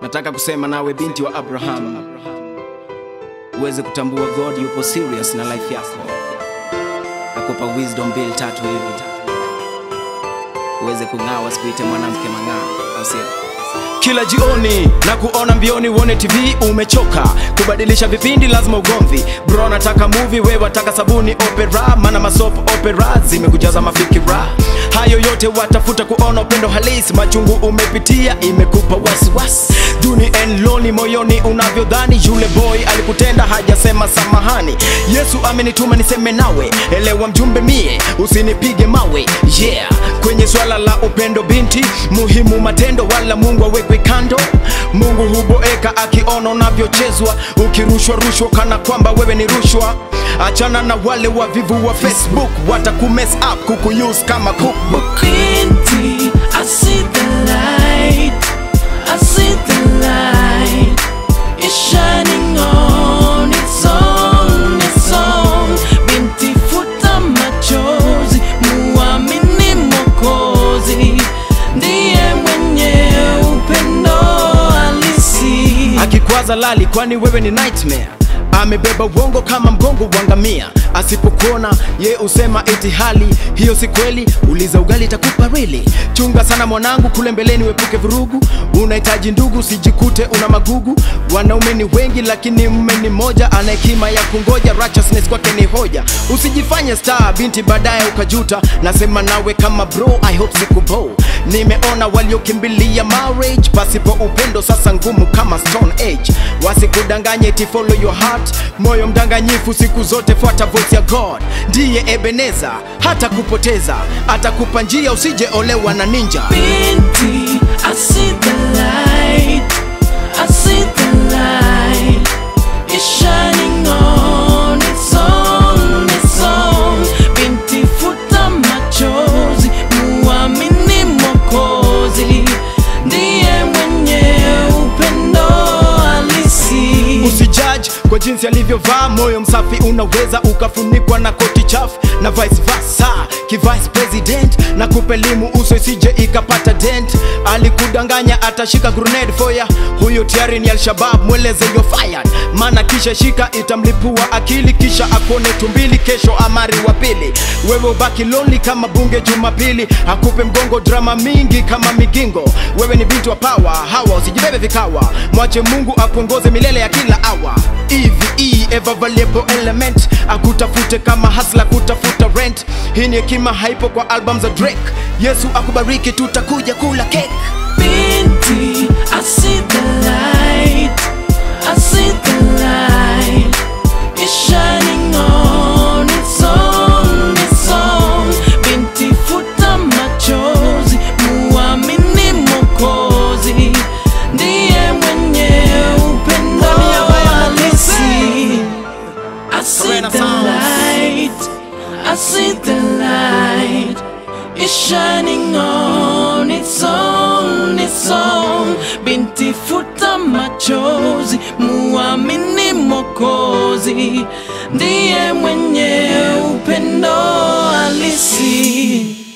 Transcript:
nataka kusema nawe binti wa Abraham, uweze kutambua God yupo serious na life yako. Nakupa wisdom bill tatu hivi, uweze kung'aa, wasikuite mwanamke mang'aa, au sio? Kila jioni na kuona mbioni, uone TV umechoka kubadilisha vipindi, lazima ugomvi. Bro nataka movie, we wataka sabuni opera, maana masop opera zimekujaza mafikira. Hayo yote watafuta kuona upendo halisi, machungu umepitia imekupa wasiwasi. Duni and lonely moyoni unavyodhani, yule boy alikutenda hajasema samahani. Yesu amenituma niseme nawe, elewa mjumbe mie, usinipige mawe. Yeah, kwenye swala la upendo binti, muhimu matendo, wala Mungu awekwe kando. Mungu huboeka akiona unavyochezwa, ukirushwa rushwa kana kwamba wewe ni rushwa. Achana na wale wavivu wa Facebook, watakumess up kukuuse kama cookbook. Binti, I see the light. I see the light. It's shining on its own, its own. Binti, futa machozi, muamini Mwokozi, ndiye mwenye upendo halisi. akikwaza lali kwani wewe ni nightmare amebeba uongo kama mgongo wa ngamia asipokuona ye usema eti hali hiyo si kweli uliza ugali itakupa rili chunga sana mwanangu kule mbeleni wepuke vurugu unahitaji ndugu sijikute una magugu wanaume ni wengi lakini mme ni moja ana hekima ya kungoja righteousness kwake ni hoja usijifanye star binti baadaye ukajuta nasema nawe kama bro i hope sikubo nimeona waliokimbilia marriage pasipo upendo sasa ngumu kama stone age wasikudanganye eti follow your heart moyo mdanganyifu siku zote fuata voice ya god ndiye ebeneza hata kupoteza atakupa njia usije olewa na ninja Binti, I see the light. I see the light. It's shining on its own, its own. Binti, futa machozi, muamini Mwokozi, ndiye mwenye upendo halisi. usijudge kwa jinsi alivyovaa moyo msafi unaweza ukafunikwa na koti chafu na vice versa kivice president na kupelimu uso isije ikapata dent alikudanganya atashika grenade foya huyo tayari ni alshabab mweleze yo fired maana kisha shika itamlipua akili kisha akuone tumbili kesho amari wa pili wewe ubaki lonely kama bunge jumapili akupe mgongo drama mingi kama migingo wewe ni binti wa pawa hawa usijibebe vikawa mwache mungu akuongoze milele ya kila awa eve ever valuable element akutafute kama hasla kutafuta rent hii ni hekima haipo kwa album za drake yesu akubariki tutakuja kula cake Binti, I see the light. I see the light. It's shining on its own, its own. Binti, futa machozi, muamini Mwokozi, ndiye mwenye upendo halisi. I see the light. I see the light. It's shining on its own, its own. Binti futa machozi, muamini Mwokozi, ndiye mwenye upendo halisi.